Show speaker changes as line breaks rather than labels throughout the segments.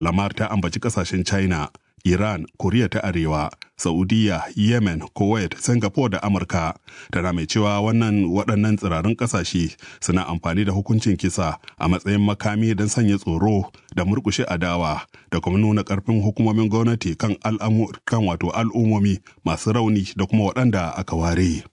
lamar ta ambaci kasashen china iran koriya ta arewa saudiya yemen kuwait singapore da amurka tana mai cewa wannan waɗannan tsirarin ƙasashe suna amfani da hukuncin kisa a matsayin makami don sanya tsoro da murkushe adawa da kuma nuna ƙarfin hukumomin gwamnati kan kan wato al'ummomi masu rauni da kuma waɗanda aka ware.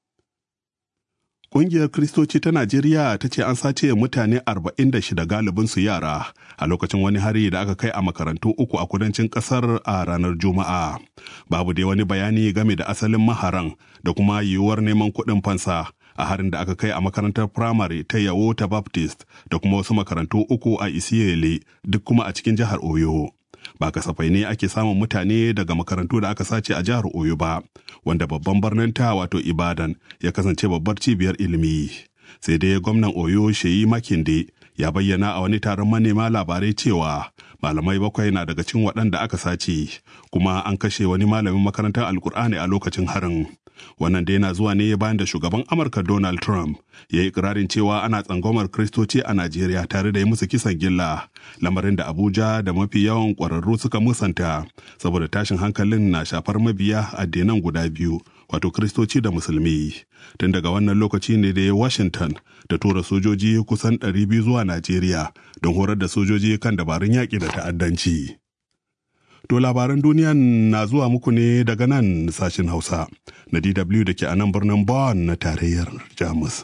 Ƙungiyar Kiristoci ta Najeriya ta ce an sace mutane 46 galibinsu yara a lokacin wani hari da aka kai a makarantu uku a kudancin ƙasar a ranar Juma'a. Babu dai wani bayani game da asalin maharan da kuma yiwuwar neman kuɗin fansa a harin da aka kai a makarantar firamare ta Yawo ta Baptist da kuma wasu makarantu uku a Isiyele duk kuma a cikin jihar Oyo. ba kasafai ne ake samun mutane daga makarantu da aka sace a jihar Oyo ba, wanda babban birnin ta wato Ibadan ya kasance babbar cibiyar ilimi. Sai dai gwamnan Oyo Sheyi Makinde ya bayyana a wani taron manema labarai cewa malamai bakwai na daga cikin waɗanda aka sace, kuma an kashe wani malamin makarantar Alkur'ani a lokacin harin. Wannan dai na zuwa ne bayan da shugaban Amurka Donald Trump ya yi ikirarin cewa ana tsangwamar Kiristoci a Najeriya tare da yi musu kisan gilla, lamarin da Abuja da mafi yawan ƙwararru suka musanta, saboda tashin hankalin na shafar mabiya addinan guda biyu, wato Kiristoci da Musulmi. Tun daga wannan lokaci ne da Washington da tura sojoji kusan 200 zuwa Najeriya don horar da sojoji kan dabarun yaƙi da ta'addanci. To labaran duniya na zuwa muku ne daga nan sashen Hausa na DW da ke a nan birnin Bonn na tarayyar Jamus.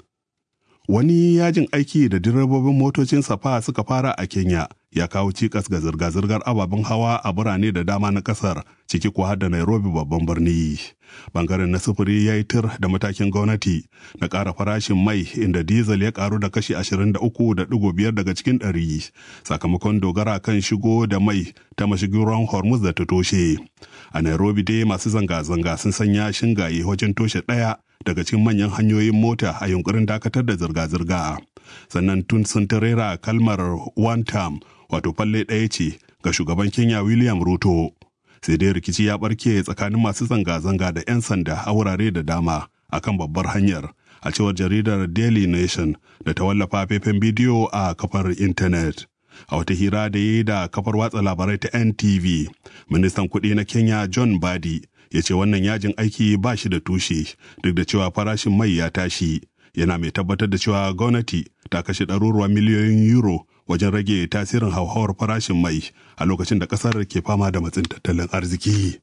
Wani yajin aiki da direbobin motocin safa suka fara a Kenya ya kawo cikas ga zirga-zirgar ababen hawa a birane da dama na kasar ciki kuwa da Nairobi babban birni. Bangaren na sufuri ya yi tir da matakin gwamnati na ƙara farashin mai inda diesel ya ƙaru da kashi 23.5 daga cikin ɗari sakamakon dogara kan shigo da mai ta mashigin ruwan Hormuz da ta toshe. A Nairobi dai masu zanga-zanga sun sanya shingaye wajen toshe ɗaya daga cikin manyan hanyoyin mota a yunkurin dakatar da zirga-zirga. Sannan tun sun tarera kalmar one term wato falle ɗaya ce ga shugaban Kenya William Ruto. Sai dai rikici ya ɓarke tsakanin masu zanga-zanga da 'yan sanda a wurare da dama akan babbar hanyar a cewar jaridar Daily Nation da ta wallafa faifan bidiyo a kafar intanet. A wata hira da yi da kafar watsa labarai ta NTV, ministan kuɗi na Kenya John Badi ya ce wannan yajin aiki ba shi da tushe duk da cewa farashin mai ya tashi. Yana mai tabbatar da cewa gwamnati ta kashe ɗaruruwan miliyoyin euro wajen rage tasirin hauhawar farashin mai a lokacin da ƙasar ke fama da matsin tattalin arziki.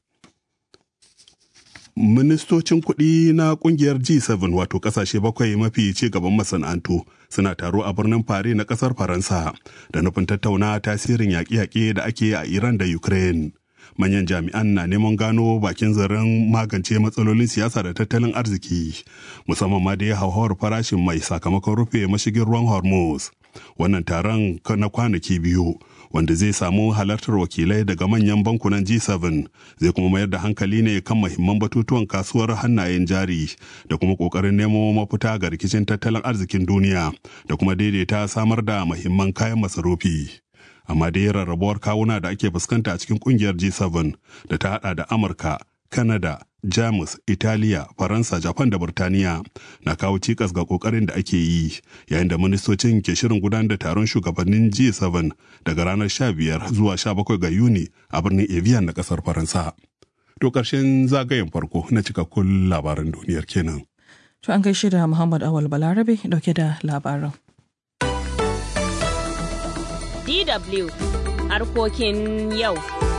Ministocin kuɗi na ƙungiyar G7 wato ƙasashe bakwai mafi ci gaban masana'antu suna taro a birnin Paris na ƙasar Faransa da nufin tattauna tasirin yaƙe-yaƙe da ake a Iran da Ukraine. Manyan jami'an na neman gano bakin zaren magance matsalolin siyasa da tattalin arziki, musamman ma da ya hauhawar farashin mai sakamakon rufe mashigin ruwan Hormuz. Wannan taron na kwanaki biyu wanda zai samu halartar wakilai daga manyan bankunan G7 zai kuma mayar da hankali ne kan mahimman batutuwan kasuwar hannayen jari da kuma kokarin nemo mafita ga rikicin tattalin arzikin duniya da kuma daidaita samar da mahimman kayan masarufi. Amma dai rarrabuwar kawuna da ake fuskanta a cikin kungiyar G7 da ta hada da Amurka, Canada, Jamus, Italiya, Faransa, Japan da Burtaniya na kawo cikas ga kokarin da ake yi yayin da ministocin ke shirin gudanar da taron shugabannin G7 daga ranar 15 zuwa 17 ga Yuni a birnin Evian na kasar Faransa. To ƙarshen zagayen farko na cikakkun labaran duniyar kenan.
To an gaishe da Muhammad Awal Balarabe dauke da labaran.
DW harkokin yau.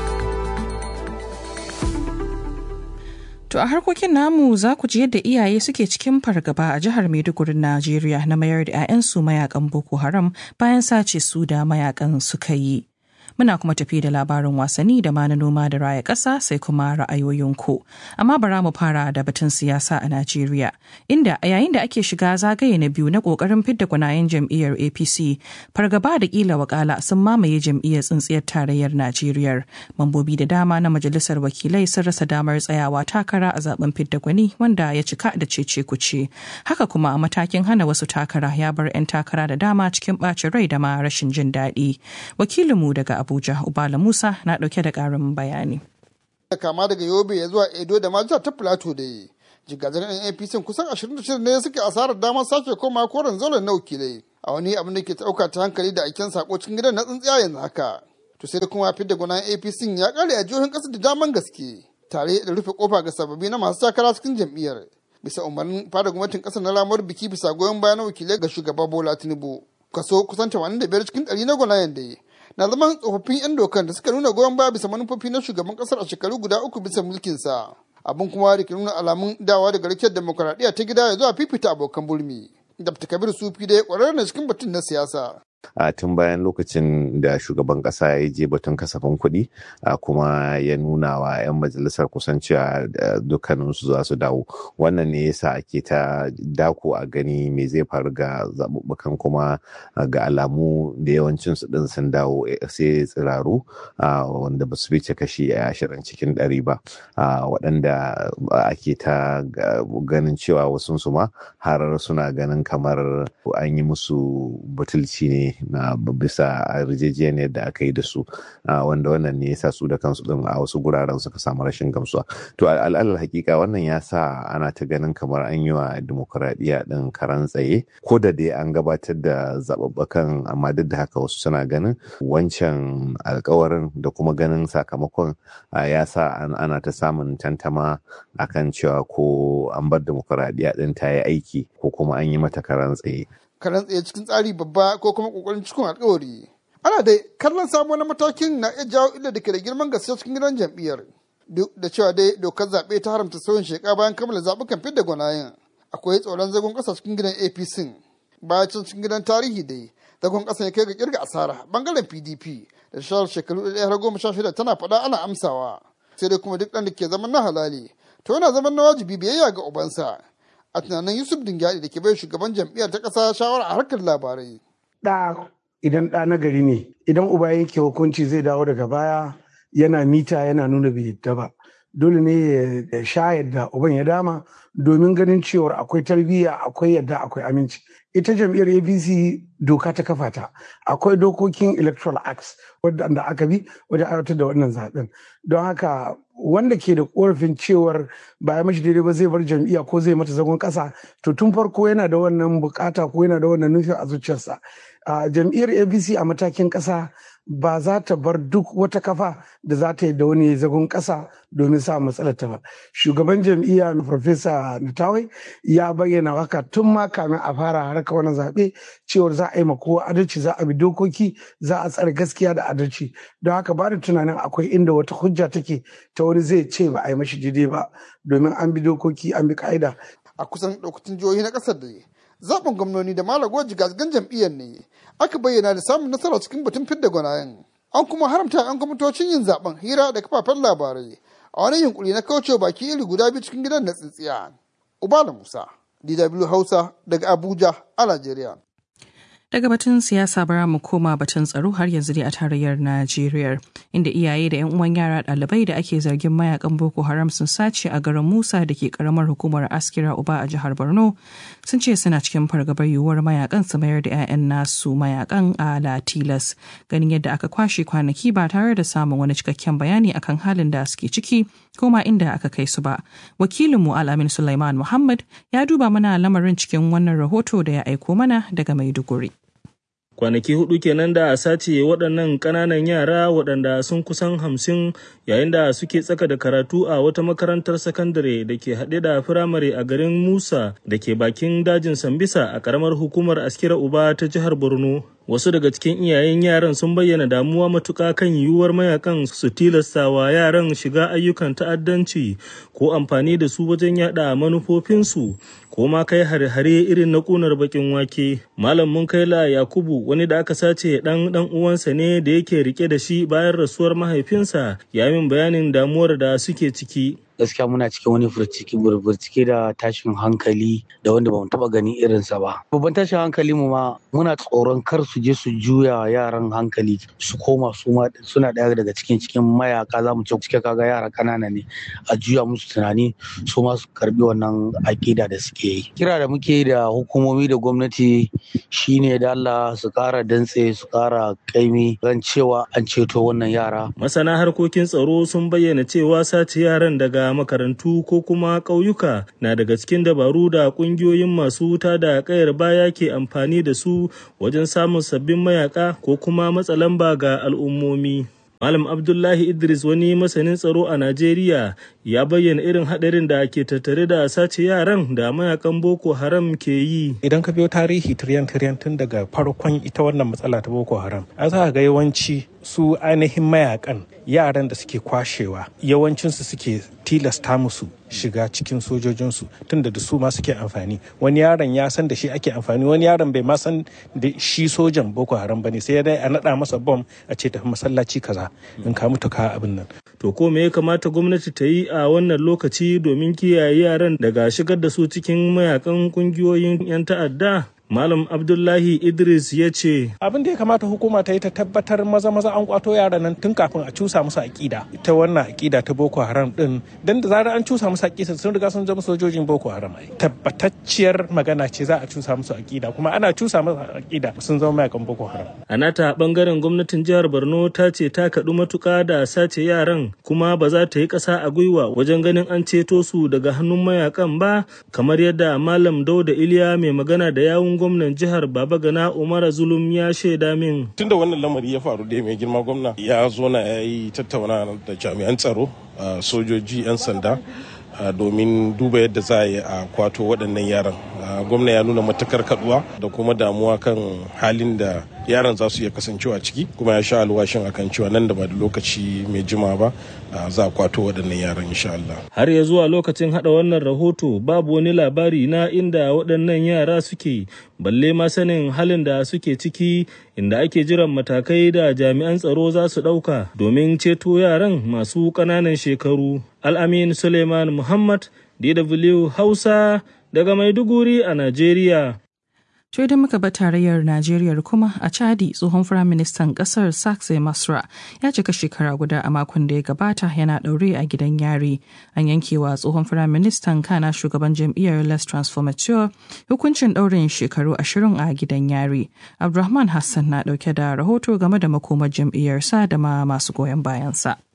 To a harkokin namu za ku ji yadda iyaye suke cikin fargaba a jihar Maiduguri Najeriya na mayar da 'ya'yansu mayakan Boko Haram bayan sace su da mayakan suka yi. Muna kuma tafi da labarin wasanni da ma na noma da raya ƙasa sai kuma ra'ayoyinku. Amma bara mu fara da batun siyasa a Najeriya, inda a yayin da ake shiga zagaye na biyu na ƙoƙarin fidda gwanayen jam'iyyar APC, fargaba da ƙila wakala sun mamaye jam'iyyar tsintsiyar tarayyar Najeriya. Mambobi da dama na majalisar wakilai sun rasa damar tsayawa takara a zaben fidda gwani wanda ya cika da cece kuce. Haka kuma a matakin hana wasu takara ya bar 'yan takara da dama cikin ɓacin rai da ma rashin jin daɗi. Wakilinmu daga Abuja, Ubala Musa na ɗauke da ƙarin bayani.
Kama daga Yobe ya zuwa Edo da Majusa ta Filato da yi. Jigazar yan APC kusan 26 ne suke asarar damar sake koma koren zauren na wakilai. A wani abin da ke ɗauka ta hankali da aiken sako cikin gidan na tsintsiya yanzu haka. to sai da kuma fidda gwanan apc ya kare a jihohin ƙasar da daman gaske tare da rufe kofa ga sababbi na masu takara cikin jam'iyyar bisa umarnin fada gwamnatin ƙasar na lamar biki bisa goyon bayan wakilai ga shugaba bola tinubu kaso kusan 85 cikin ɗari na gwanayen da na zaman tsofaffin 'yan dokan da suka nuna goyon baya bisa manufofi na shugaban ƙasar a shekaru guda uku bisa mulkinsa abin kuma da ke nuna alamun dawa daga rikiyar demokuraɗiyya ta gida ya zuwa fifita abokan bulmi Dr. Kabir Sufi da ya ƙwararren cikin batun na siyasa.
a tun bayan lokacin da shugaban kasa ya je batun kasafin kuɗi kuma ya nuna wa 'yan majalisar kusan cewa dukkaninsu za su dawo wannan ne yasa ake ta dako a gani me zai faru ga zaɓuɓɓukan kuma ga alamu da yawancin su ɗin sun dawo sai tsiraru wanda ba su fice kashi ashirin cikin ɗari ba waɗanda ake ta ganin cewa wasu su ma har suna ganin kamar an yi musu butulci ne na bisa yarjejeniyar da aka yi da su wanda wannan ne yasa su da kansu din a wasu guraren suka samu rashin gamsuwa to al'alal hakika wannan ya sa ana ta ganin kamar an yi wa demokuraɗiyya din karan tsaye ko da dai an gabatar da zaɓaɓɓakan amma duk da haka wasu suna ganin wancan alkawarin da kuma ganin sakamakon ya sa ana ta samun tantama akan cewa ko an bar demokuraɗiyya din ta yi aiki ko kuma an yi mata karan tsaye
karan tsaye cikin tsari babba ko kuma kokarin cikin alkawari ana dai kallon samu na matakin na iya jawo illa da ke da girman gaske cikin gidan jam'iyyar duk da cewa dai dokar zaɓe ta haramta sauyin sheka bayan kammala zaɓukan fidda gwanayen akwai tsoron zagon ƙasa cikin gidan apc bayan can cikin gidan tarihi dai zagon ƙasa ya kai ga kirga asara bangaren pdp da shawar shekaru ɗaya har goma sha shida tana faɗa ana amsawa sai dai kuma duk ɗan da ke zaman na halali to yana zaman na wajibi biyayya ga ubansa a tunanin yusuf dingyadi da ke bai shugaban jam'iyyar ta ƙasa shawara a harkar labarai.
ɗa idan ɗa na gari ne idan uba yanke hukunci zai dawo daga baya yana mita yana nuna bai yadda ba dole ne ya sha yadda uban ya dama domin ganin cewar akwai tarbiyya akwai yadda akwai aminci ita jam'iyyar apc doka ta kafa ta akwai dokokin electoral acts wadda aka bi wajen aiwatar da wannan zaben don haka wanda ke da korafin cewar ba ya mashi daidai ba zai bar jam'iyya ko zai mata zagon kasa to tun farko yana da wannan bukata ko yana da wannan nufin a zuciyarsa jam'iyyar apc a matakin kasa ba za ta bar duk wata kafa da za ta yi da wani zagon ƙasa domin sa matsalar ta ba. Shugaban jam'iyya Profesa Natawai ya bayyana haka tun ma kamin a fara harka wani zaɓe cewar za a yi kowa adalci za a bi dokoki za a tsare gaskiya da adalci. Don haka ba da tunanin akwai inda wata hujja take ta wani zai ce ba a yi mashi daidai ba domin an bi dokoki an bi ka'ida.
A kusan ɗaukacin jihohi na ƙasar da zaɓin gwamnoni da malago jigajigan jam'iyyar ne aka bayyana da samun nasara cikin batun fidda gwanayen an kuma haramta yan kwamitocin yin zaben hira da kafafen labarai a wani yunkuri na kaucewa baki iri guda biyu cikin gidan na tsintsiya ubala musa dw hausa daga abuja a najeriya
Daga batun siyasa bara mu koma batun tsaro har yanzu dai a tarayyar Najeriya inda iyaye da 'yan uwan yara ɗalibai da ake zargin mayakan Boko Haram sun sace a garin Musa da ke karamar hukumar Askira Uba a jihar Borno sun ce suna cikin fargabar yiwuwar mayakan su mayar da 'ya'yan nasu mayakan a Latilas ganin yadda aka kwashe kwanaki ba tare da samun wani cikakken bayani akan halin da suke ciki ko ma inda aka kai su ba. Wakilinmu Al'amin Sulaiman Muhammad ya duba mana lamarin cikin wannan rahoto da ya aiko mana daga Maiduguri.
kwanaki hudu kenan da a sace waɗannan ƙananan yara waɗanda sun kusan hamsin yayin da suke tsaka da karatu a wata makarantar sakandare da ke haɗe da firamare a garin musa da ke bakin dajin sambisa a ƙaramar hukumar askira uba ta jihar borno wasu daga cikin iyayen yaran sun bayyana damuwa matuƙa kan yiwuwar mayakan su tilasta wa yaran shiga ayyukan ta'addanci ko amfani da su wajen yada manufofinsu ko ma kai hare-hare irin na ƙunar bakin wake malam munkaila yakubu wani da aka sace dan dan uwansa ne da yake rike da shi bayan rasuwar mahaifinsa ya min bayanin damuwar da suke ciki
gaskiya muna cikin wani furciki burburcike da tashin hankali da wanda bamu taba gani irinsa ba babban tashin hankali mu ma muna tsoron kar su je su juya yaran hankali su koma su ma suna daya daga cikin cikin mayaka za mu ce cike kaga yara kanana ne a juya musu tunani su ma su karbi wannan akida da suke yi kira da muke da hukumomi da gwamnati shine da Allah su kara dantse su kara kaimi ran cewa an ceto wannan yara
masana harkokin tsaro sun bayyana cewa sace yaran daga makarantu ko kuma ƙauyuka na daga cikin dabaru da ƙungiyoyin masu wuta da ƙayar baya ke amfani da su wajen samun sabbin mayaka ko kuma matsa lamba ga al'ummomi. Malam Abdullahi Idris wani masanin tsaro a Najeriya ya bayyana irin haɗarin da ke tattare da sace yaran da mayakan Boko Haram ke yi.
Idan ka biyo tarihi tiryan tiryan tun daga farkon ita wannan matsala ta Boko Haram, an za ga yawanci su ainihin mayakan yaran da suke kwashewa yawancinsu suke tilasta musu shiga cikin sojojinsu tunda da su ma suke amfani wani yaron ya san da shi ake amfani wani yaron bai ma san da shi sojan boko haram bane sai dai a naɗa masa bom a ce tafi masallaci kaza in ka mutu ka abin nan
To ko me ya kamata gwamnati ta yi a wannan lokaci domin kiyaye yaran daga shigar da su cikin mayakan kungiyoyin 'yan ta'adda? Malam Abdullahi Idris ya ce,
Abin da ya kamata hukuma ta yi ta tabbatar maza maza an kwato yaran nan tun kafin a cusa musu aƙida. Ita wannan aƙida ta Boko Haram din, dan da zarar an cusa musu aƙida sun riga sun zama sojojin Boko Haram. Tabbatacciyar magana ce za a cusa musu aƙida, kuma ana cusa musu aƙida sun zama mayakan Boko Haram.
A nata bangaren gwamnatin jihar Borno ta ce ta kaɗu matuƙa da sace yaran kuma ba za ta yi ƙasa a gwiwa wajen ganin an ceto su daga hannun mayakan ba kamar yadda Malam Dauda Iliya mai magana da yawun gwamnan jihar Babagana Umar Zulum ya shaida min.
Tun da wannan lamari ya faru da mai girma gwamna ya zo na ya yi tattauna da jami'an tsaro, sojoji, 'yan sanda domin duba yadda za a yi a kwato waɗannan yaran. Gwamna ya nuna matakar kaduwa da kuma damuwa kan halin da yaran za su iya kasancewa ciki kuma ya sha alwashin akan cewa nan da ba da lokaci mai jima ba za a kwato waɗannan yaran insha Allah.
Har ya zuwa lokacin hada wannan rahoto babu wani labari na inda waɗannan yara suke balle ma sanin halin da suke ciki inda ake jiran matakai da jami'an tsaro za su ɗauka domin ceto yaran masu ƙananan shekaru. Al'amin Suleiman Muhammad, DW Hausa daga Maiduguri a Najeriya.
To idan muka ba tarayyar Najeriya kuma a Chadi tsohon firaministan kasar Sakse Masra ya cika shekara guda a makon da ya gabata yana ɗaure a gidan yari. An yankewa tsohon firaministan kana shugaban jam'iyyar Les Transformateur hukuncin ɗaurin shekaru ashirin a gidan yari. Abdulrahman Hassan na ɗauke da rahoto game da makomar jam'iyyarsa da ma masu goyon bayansa.